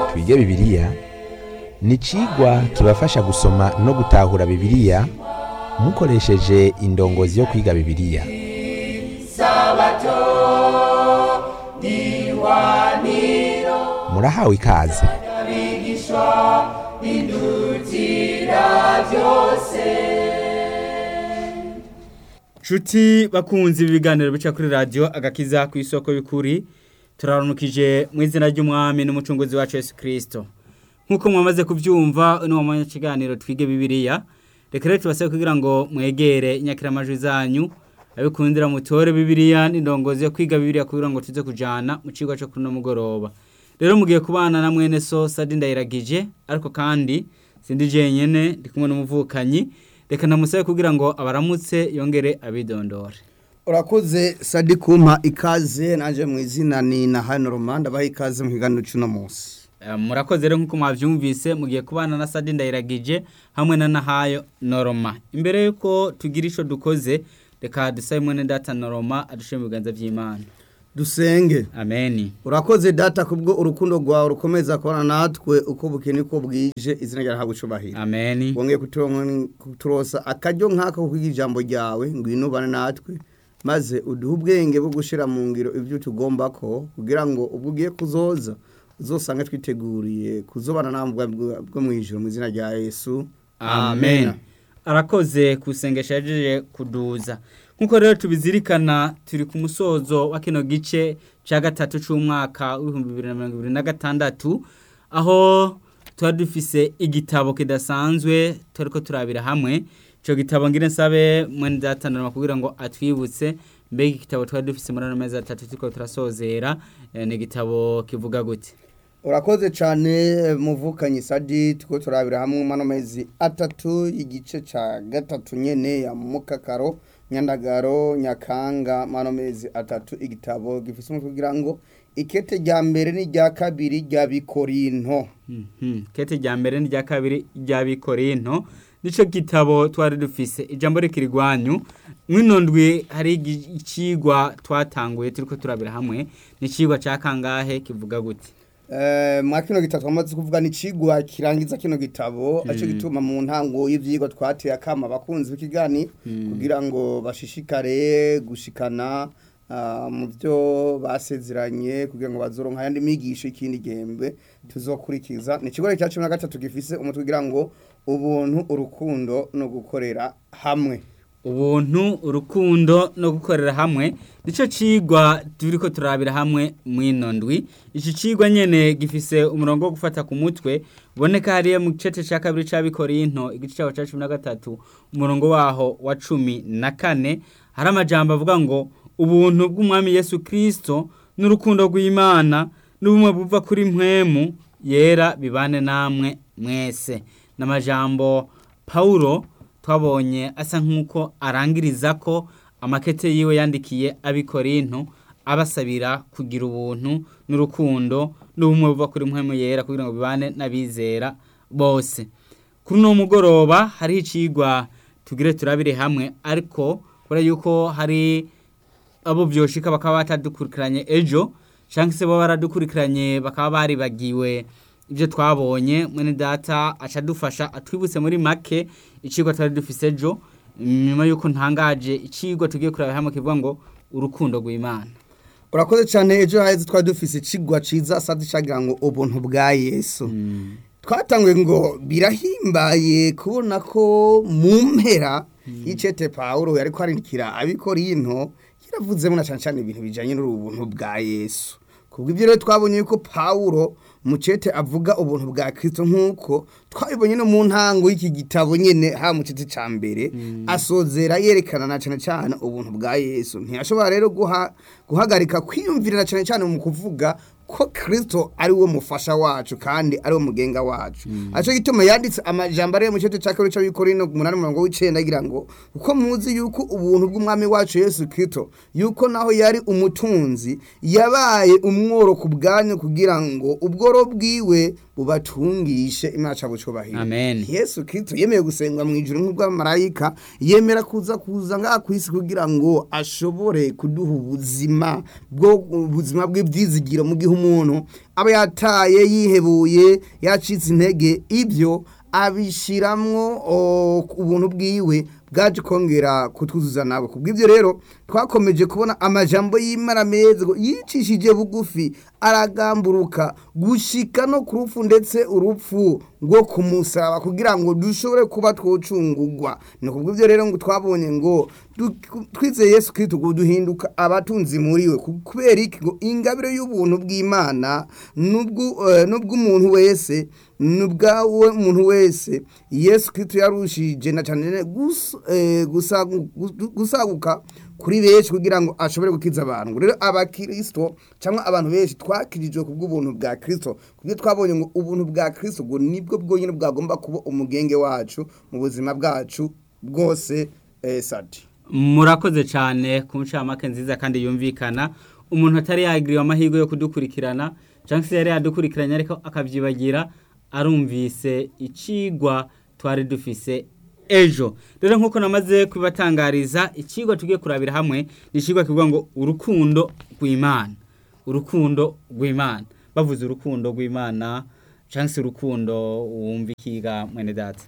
twige bibiliya ni icigwa kibafasha gusoma no gutahura bibiliya mukoresheje indongozi yo kwiga bibiliya murahawe ikaze Nshuti bakunzi ibiganiro bica kuri radio agakiza ku isoko y'ukuri turarunukije mu izina ry'umwami n'umucunguzi wacu Yesu Kristo nkuko mwamaze kuvyumva uno mwanya kiganiro twige bibiliya reka rero tubasabe kugira ngo mwegere inyakiramajwi zanyu abikundira mutore bibiliya n'indongozi yo kwiga bibiliya kugira ngo tuze kujana mu cigwa cyo kuri no mugoroba rero mugiye kubana na mwene so Sadi ndayiragije ariko kandi sindi jenyene ndi kumwe n'umuvukanyi reka namusabe kugira ngo abaramutse yongere abidondore urakoze sadi kumpa ikaze naje mu izina ni na hano romanda baha ikaze mu kiganiro cy'uno munsi Eh, murakoze rero nk'uko mwavyumvise mugiye kubana na Sadi ndayiragije hamwe na Nahayo Noroma imbere yuko tugira ico dukoze reka dusabe mwene data Noroma adushe mu biganza vy'Imana dusenge amen urakoze data kubwo urukundo rwawe rukomeza kubana natwe uko bukene uko bwije izina ryawe ntabwo ucubahira amen wongeye kuturonka- kuturosa akaryo nk'ako kwiga ijambo ryawe ngwino ubane natwe maze uduhe ubwenge bwo gushyira mu ngiro ibyo tugomba ko kugira ngo ubwo ugiye kuzoza uzosange twiteguriye kuzobana nawe bwa- bwa- bwo mu ijoro mu izina rya yesu amen arakoze kusengesha yajeje kuduza nkuko rero tubizirikana turi ku musozo wa kino gice cya gatatu c'umwaka w'ibihumbi bibiri na mirongo ibiri na gatandatu aho tuba dufise igitabo kidasanzwe turiko turabira hamwe ico gitabo ngire nsabe mwene datanama kugira ngo atwibutse mbega igitabo twari dufise muri ano mezi atatu turiko turasozera eh, ni igitabo kivuga gute urakoze cyane muvukanyi sadi tuko turabira hamwe mano mezi atatu igice cya gatatu nyene ya mukakaro nyandagaro nyakanga mano mezi atatu igitabo gifise umutwe kugira ngo ikete rya mbere n'irya kabiri rya bikorinto Mhm. kete rya mbere n'irya kabiri rya bikorinto nico gitabo twari dufise ijambo rikiri rwanyu mwino ndwi hari igi- icigwa twatanguye turiko turabira hamwe ni icigwa ca kangahe kivuga gute Eh, mwa kino gitabo twamaze kuvuga ni cigwa kirangiza kino gitabo aco gituma mu ntango y'ivyigwa twateye akama abakunzi b'ikigani kugira ngo bashishikare gushikana ah, mu byo basezeranye kugira ngo bazoronka ayandi migisho ikindi gihembwe tuzokurikiza ni ikigo cya cumi na gatatu gifise umutwe kugira ngo ubuntu urukundo no gukorera hamwe ubuntu urukundo no gukorera hamwe nico cigwa turiko turabira hamwe mwino ndwi iki cigwa nyene gifise umurongo wo gufata ku mutwe uboneka hariya mu gice ca kabiri ca bikorinto igice caho ca cumi na gatatu umurongo waho wa cumi na kane hari amajambo avuga ngo ubuntu bw'umwami yesu kristo n'urukundo rw'imana n'ubumwe buva kuri mpwemu yera bibane namwe mwese n'amajambo pawulo twabonye asa nk'uko arangiriza ko amakete yiwe yandikiye abikorinto abasabira kugira ubuntu n'urukundo n'ubumwe buva kuri mpwemu yera kugira ngo bibane n'abizera bose kuri uno mugoroba hariho icigwa tugire turabire hamwe ariko kubera yuko hari abo byoshika bakaba batadukurikiranye ejo cyangwa se baba baradukurikiranye bakaba baribagiwe ibyo twabonye mwene data aca adufasha atwibutse muri make icigwa twari dufise ejo nyuma yuko ntangaje icigwa tugiye kureba hamwe kivuga ngo urukundo rw'imana urakoze cyane ejo haheze twari dufise icigwa ciza sadi cagira ngo ubuntu bwa yesu twatanguye ngo birahimbaye kubona ko mu mpera y'icete pawulo yari kwarindikira abikorinto yaravuzemo na cyane cyane ibintu bijyanye n'ubuntu bwa yesu kubwo ibyo rero twabonye yuko pawulo mucete avuga ubuntu bwa kirisito nk'uko twabibonye no mu ntango y'iki gitabo nyine ha mu cete cya mbere asozera yerekana na cyane cyane ubuntu bwa yesu ntiyashobora rero guha- guhagarika kwiyumvirira cyane cyane mu kuvuga ko kirisito ari we mufasha wacu kandi ari we mugenga wacu aco gituma yanditse amajambo ari mu cete cya kabiri c'abikorino ku munani murongo w'icenda agira ngo uko muzi yuko ubuntu bw'umwami wacu yesu kirisito yuko naho yari umutunzi yabaye umworo ku bwanyu kugira ngo ubworo bwiwe bubatungishe imaca bucubahiro Amen. yesu kirisito yemeye gusengwa mu ijuru nk'ubw'amarayika yemera kuza kuza ngaha ku isi kugira ngo ashobore kuduha ubuzima bwo ubuzima bw'ibyizigiro mu gihe umuntu aba yataye yihebuye yacitse intege ibyo abishiramwo o, ubuntu bwiwe bwaje kongera kutwuzuza nabo kubw'ibyo rero twakomeje kubona amajambo y'imana meza ngo yicishije bugufi aragamburuka gushika no ku rupfu ndetse urupfu rwo kumusaba kugira ngo dushobore kuba twocungugwa ni kubw'ibyo rero ngo twabonye ngo du- twizeye yesu kristo ngo duhinduka abatunzi muri we ku- kubera iki ngo ingabire y'ubuntu bw'imana n'ubwu- eh, n'ubw'umuntu wese n'ubwawe umuntu wese yesu kristo yarushije na cyane gus- eh, gusagu- gu- gusaguka kuri benshi kugira ngo ashobore gukiza abantu rero abakristo cyangwa abantu benshi twakirijwe ku bw'ubuntu bwa kristo kubyo twabonye ngo ubuntu bwa kristo ngo nibwo bwonyine bwagomba kuba umugenge wacu mu buzima bwacu bwose eh, sadi murakoze cyane ku ncamake nziza kandi yumvikana umuntu atari yagiriwe amahirwe yo kudukurikirana cyangwa se yari yadukurikiranye ariko akabyibagira arumvise icigwa twari dufise ejo rero nk'uko namaze kubibatangariza icigwa tugiye kurabira hamwe ni icigwa kivuga ngo urukundo rw'imana urukundo rw'imana bavuze urukundo rw'imana cyangwa se urukundo wumva ikiga mwene data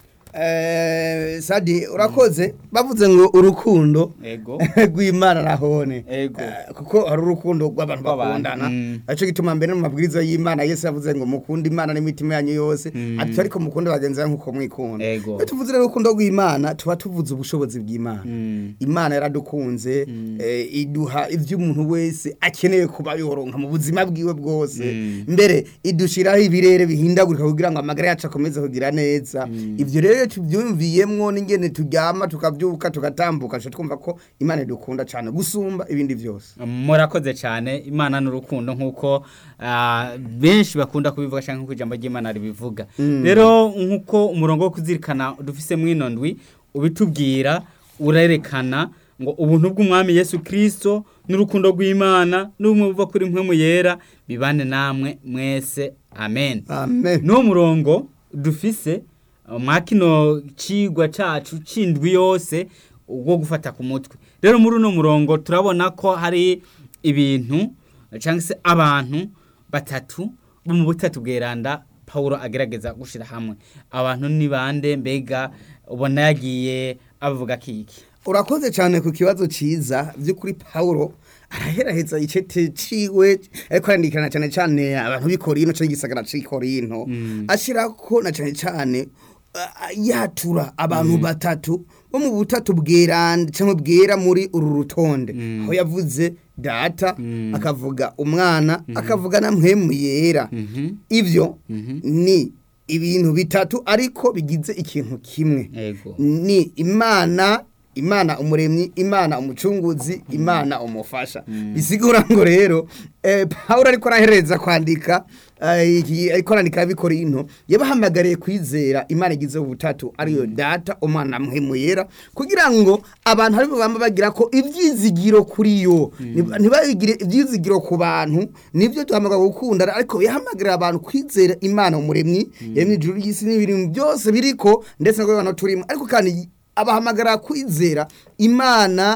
Eh, sadi urakoze bavuze ngo urukundo ego rw'imana nahone Ego. Eh, kuko hari urukundo rw'abantu Rw'abantu, bakundana mm. aricyo gituma mbere mu mabwiriza y'imana yesu yavuze ngo mukunde imana n'imitima yanyu yose Mm. ati ariko mukunde bagenzi banyu nk'uko mwikunda Ego. iyo tuvuze rero urukundo rw'imana tuba tuvuze ubushobozi bw'imana Mm. imana yaradukunze eh, iduha ibyo umuntu wese akeneye kuba yoronka mu buzima bwiwe bwose Mm. mbere idushiraho ibirere bihindagurika kugira ngo amagara yacu akomeze kugira neza ibyo rero iyo tubyumviyemwo n'ingene turyama tukabyuka tugatambuka tuca twumva ko imana idukunda cyane gusumba ibindi byose murakoze cyane imana n'urukundo nk'uko ah, benshi bakunda kubivuga cyangwa nk'uko ijambo ry'imana ribivuga rero nk'uko umurongo wo kuzirikana dufise mwino ndwi ubitubwira urerekana ngo ubuntu bw'umwami yesu kirisito n'urukundo rw'imana n'ubumwe buva kuri mpemu yera bibane namwe mwese amen amen n'uwo murongo dufise uh, mwa kino cigwa cacu c'indwi yose wo gufata ku mutwe rero muri uno murongo turabona ko hari ibintu cyangwa se abantu batatu bo mu butatu bweranda pawulo agerageza gushira hamwe abantu ni bande mbega ubona yagiye avuga kiki urakoze cyane ku kibazo cyiza by'ukuri pawulo araheraheza icete ciwe ariko arandikana cyane cyane abantu b'ikorino cyangwa igisagara c'ikorino ashirako na cyane cyane ah, yatura abantu batatu bo mu butatu bweranda cyangwa bwera muri uru rutonde aho yavuze data akavuga umwana akavuga na mpemu yera ibyo ni ibintu bitatu ariko bigize ikintu kimwe ego ni imana imana umuremyi imana umucunguzi imana umufasha bisigura ngo rero eh, pawulo ariko arahereza kwandika eh, iki- ariko arandika bikora into yabahamagariye kwizera imana igize ubutatu ariyo data umwana mpemu yera kugira ngo abantu aribo bamba bagira ko ibyizigiro kuri yo Nib- ntibagire ibyizigiro ku bantu nibyo duhamagara gukunda ariko yahamagarira abantu kwizera imana umuremyi yaremye ijuru ry'isi n'ibintu byose biriko ndetse no abantu turimo ariko kandi abahamagara kwizera imana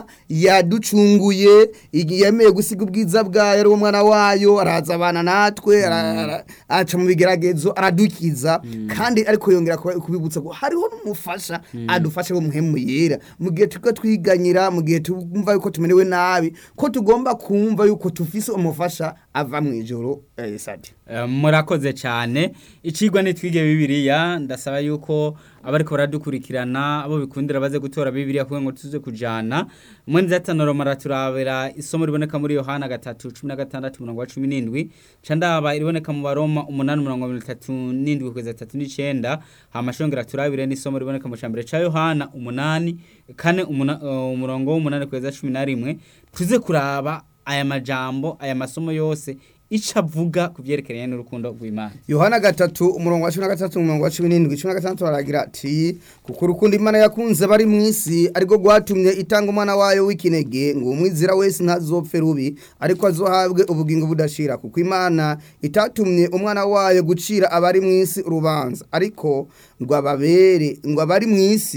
yaducunguye igi- yemeye gusiga ubwiza bwayo ari umwana wayo araza abana natwe ara- ara- aca mu bigeragezo aradukiza kandi ariko yongera kuba- kubibutsa ko hariho n'umufasha adufashe wo muhemu yera mu gihe turiko twiganyira mu gihe tumva yuko tumerewe nabi ko tugomba kumva yuko tufise umufasha ava mu ijoro eh, sadi Eh, murakoze cyane icigwa nitwige bibiliya ndasaba yuko abariko baradukurikirana abo bikundira baze gutora bibiliya kugira ngo tuze kujana mwenzi atanoro maraturabira isomo riboneka muri yohana gatatu cumi na gatandatu umurongo wa cumi n'indwi ca ndaba iriboneka mu baroma umunani umurongo wa mirongo itatu n'indwi kugeza atatu n'icenda hama shongera turabire n'isomo riboneka mu cambere ca yohana umunani kane umuna- eh, umurongo w'umunani kugeza cumi na rimwe tuze kuraba aya majambo aya masomo yose ico avuga ku vyerekeranye n'urukundo rw'imana yohana gatatu umurongo wa cumi na gatatu umurongo wa cumi n'indwi cumi na gatandatu aragira ati kuko urukundo imana yakunze bari mu isi ariko rwatumye itanga umwana wayo w'ikinege ngo umwizira wese ntazopfe rubi ariko azohabwe ubugingo budashira kuko imana itatumye umwana wayo gucira abari mu isi urubanza ariko ngo ababere ngo abari mu isi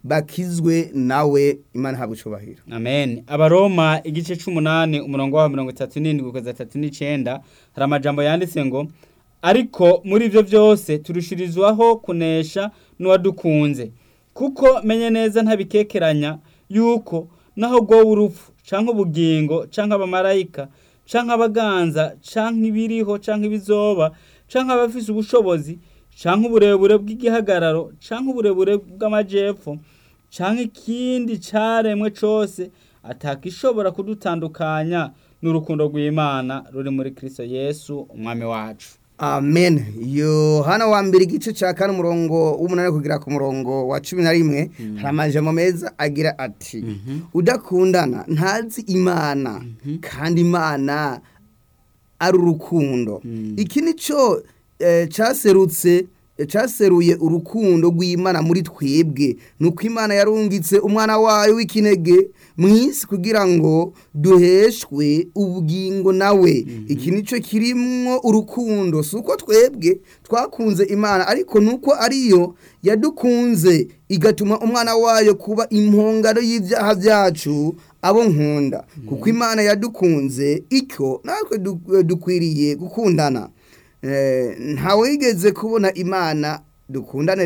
bakizwe nawe imana ihabwa icubahiro amen abaroma igice c'umunani umurongo wa mirongo itatu n'indwi kugeza atatu n'icenda hari amajambo yanditse ngo ariko muri ivyo vyose turushirizwaho kunesha n'uwadukunze kuko menye neza ntabikekeranya yuko naho bwowe urupfu canke ubugingo canke abamarayika canke abaganza canke ibiriho canke ibizoba canke abafise ubushobozi canke uburebure bw'igihagararo canke uburebure bw'amajepfo canke ikindi caremwe cose atakishobora kudutandukanya n'urukundo rw'Imana ruri muri Kristo Yesu umwami wacu amen yohana wa mbere igice cya kane umurongo w'umunani kugera ku murongo wa cumi na rimwe hari amajambo meza agira ati udakundana ntazi imana kandi imana ari urukundo iki ni cyo eh, cyaserutse eh, cyaseruye urukundo rw'imana muri twebwe ni uko imana yarungitse umwana wayo w'ikinege mu isi kugira ngo duheshwe ubugingo nawe iki ni cyo kirimwo urukundo si uko twebwe twakunze imana ariko ni uko ariyo yadukunze igatuma umwana wayo kuba impongano y'ibyaha byacu abo nkunda kuko imana yadukunze icyo natwe du- dukwiriye gukundana Eh, ntawigeze kubona imana dukundane